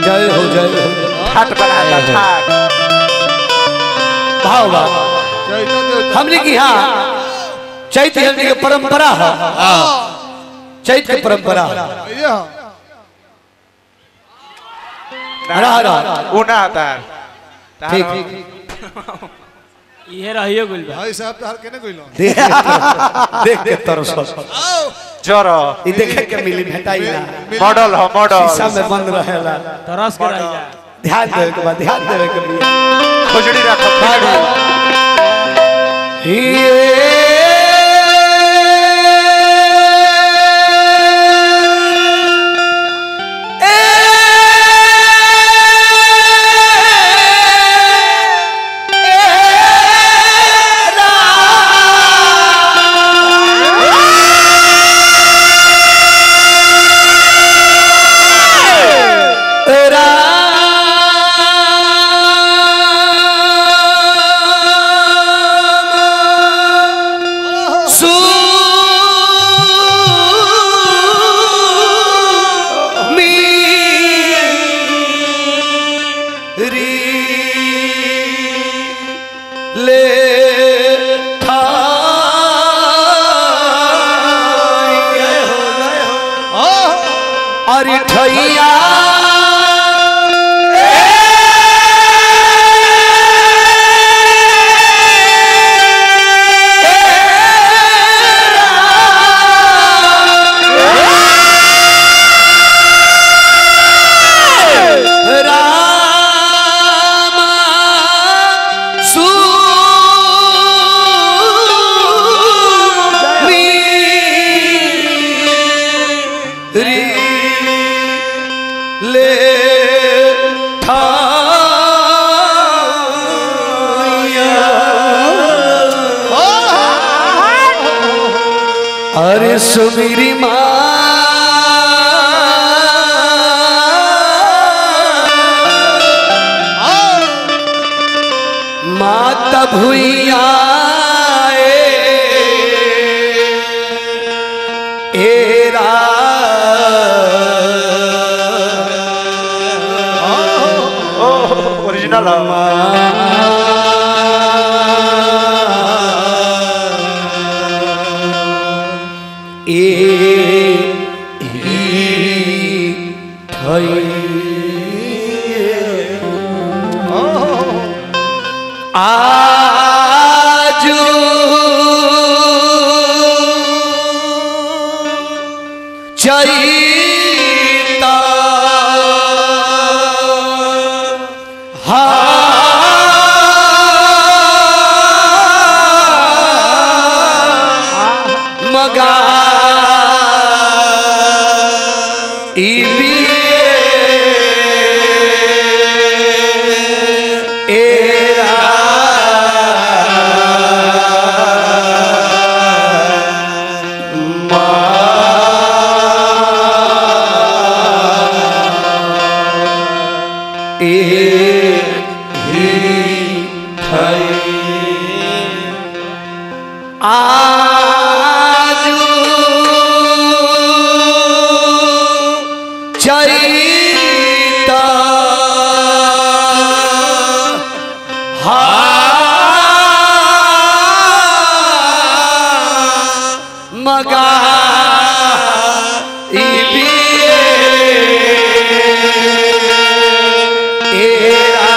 जय हो जय हो ठाट बनाता ठाट भाव भाव हमने की हाँ चैत्र हमने की परंपरा है चैत्र की परंपरा है रहा रहा ऊना तार ठीक ठीक इहे रहियो गुल बा भाई साहब तार केने कइलो देख के तरस- देख के तरस जर ई देखे के मिली भेटाई ना मॉडल हो मॉडल शीशा में बंद रहेला तरस के रह जा ध्यान देवे के बाद ध्यान देवे के लिए खुजड़ी रखो खुजड़ी। ले अरे ठैया ले अरे सुमीरी माँ माता भुइया एरा ओरिजिनल हो ए आजू चैता मगा एरा आजू चैता मगा एरा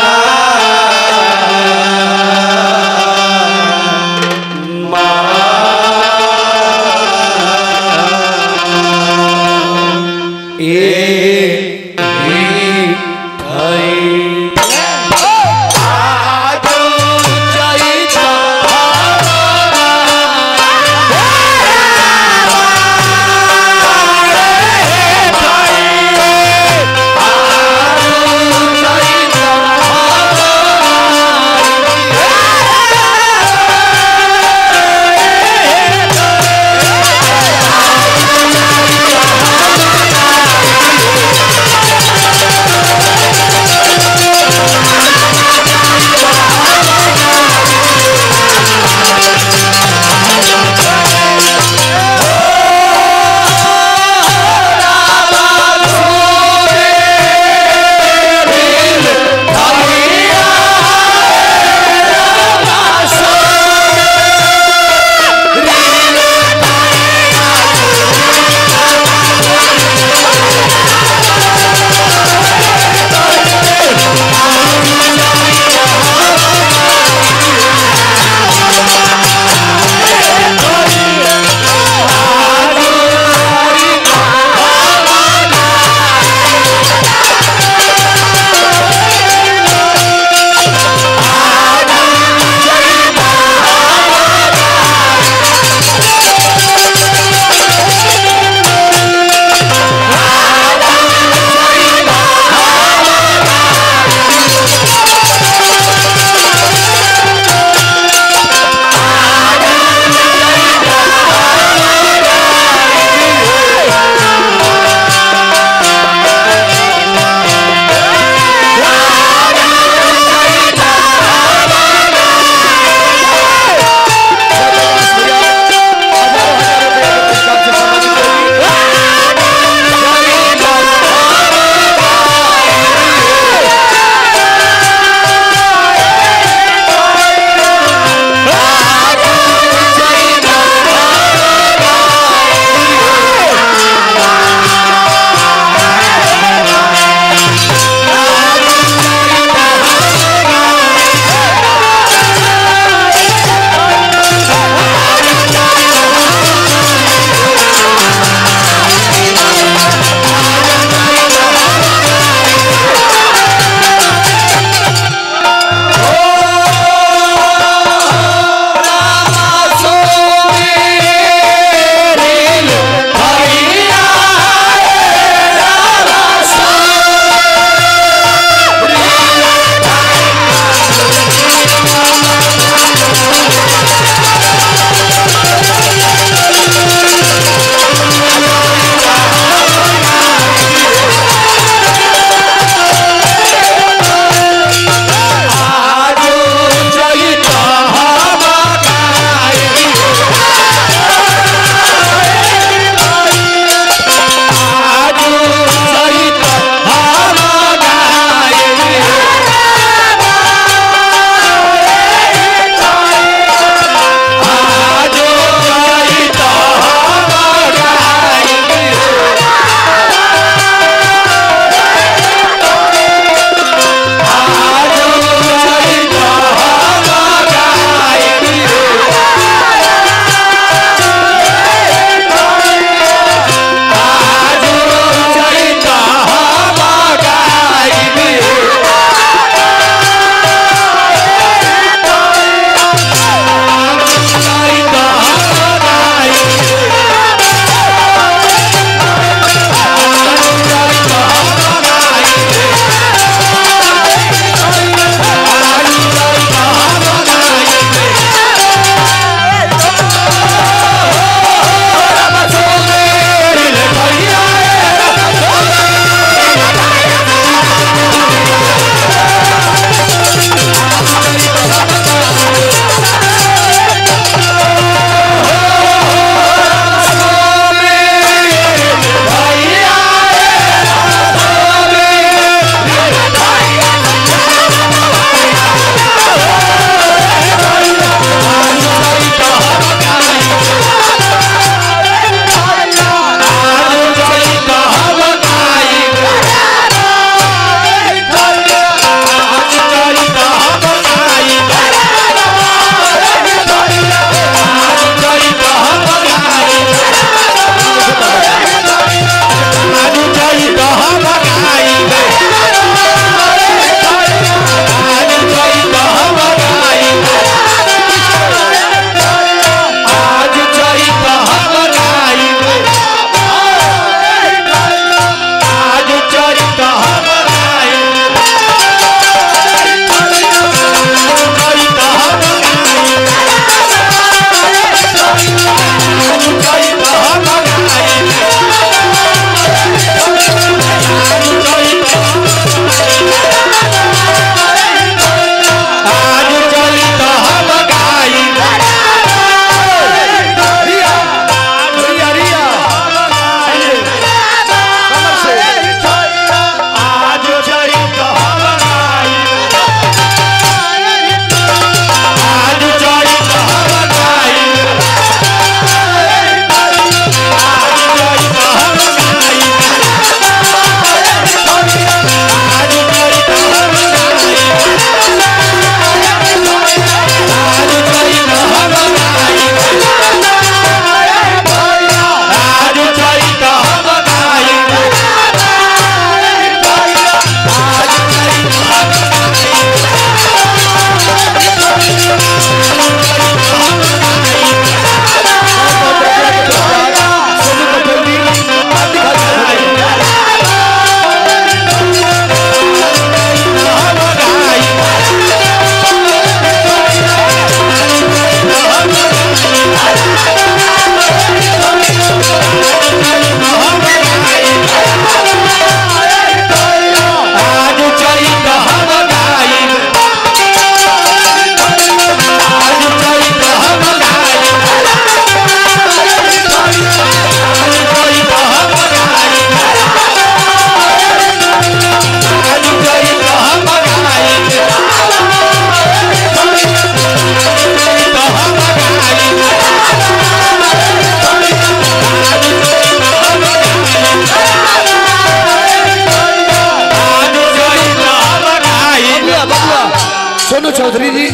सोनू चौधरी जी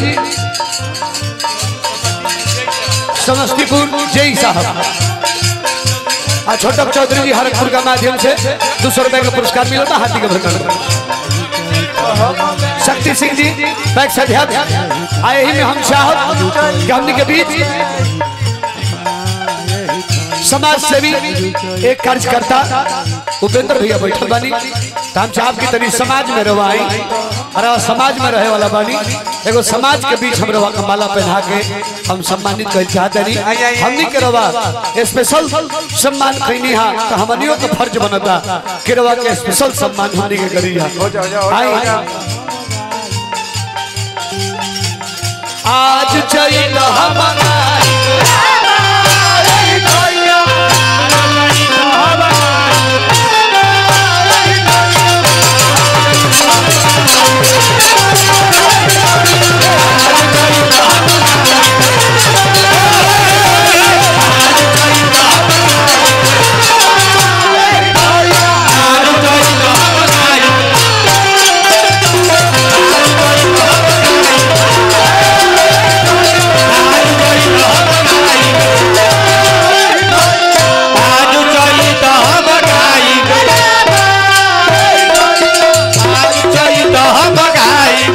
समस्तीपुर जय साहब आ छोटक चौधरी जी हरकपुर का माध्यम से दो सौ रुपए का पुरस्कार मिला था हाथी के भरकर शक्ति सिंह जी पैक्स अध्यक्ष आए ही में हम चाहब कि हमने के बीच समाज सेवी एक कार्यकर्ता उपेंद्र भैया बैठल बानी तो हम चाहब की तनी समाज में रवाई और अब समाज में रहे वाला बानी एगो समाज के बीच हम रवा का माला पहना के हम सम्मानित कर चाहते नहीं हमनी के रवा स्पेशल सम्मान कैनी हा तो हमनियों का फर्ज बनता कि रवा के स्पेशल सम्मान हमनी के करी हा हो जाओ जाओ हो आई जाओ आज चैत हमारा आज चैत हम गाई आज चैत हम गाई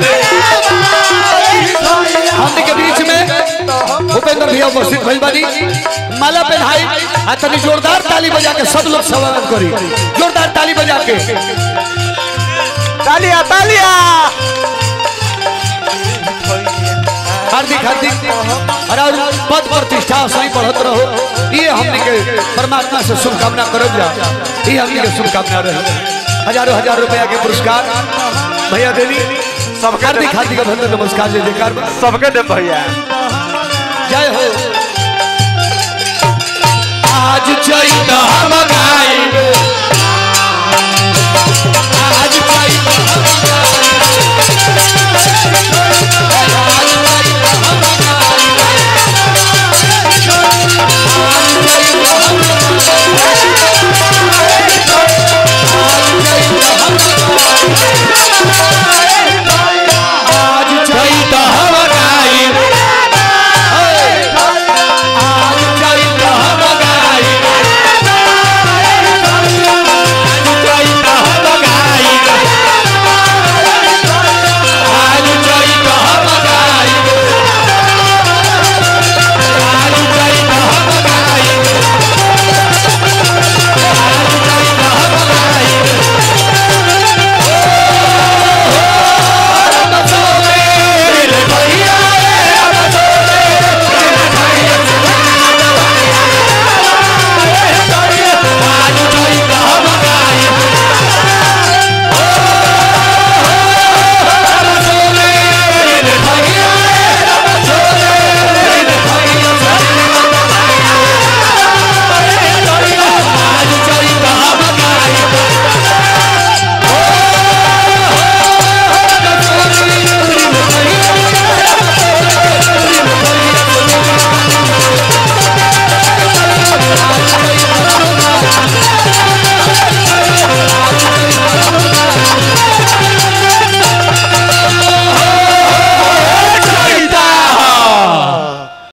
हमने के बीच में भूपेंद्र भैया उपस्थित भइल बानी माला पहनाई आ तनी जोरदार ताली बजा के सब लोग स्वागत करी जोरदार ताली बजा के तालिया तालिया हार्दिक हार्दिक और और पद प्रतिष्ठा सही बढ़त रहो ये हमने के परमात्मा से शुभकामना करब जा ये हमने के शुभकामना रहे हजारों हजार रुपया के पुरस्कार भैया देवी सबके हार्दिक हार्दिक अभिनंदन नमस्कार जय जयकार बा। सबके दे भैया जय हो आज चैत हम गाई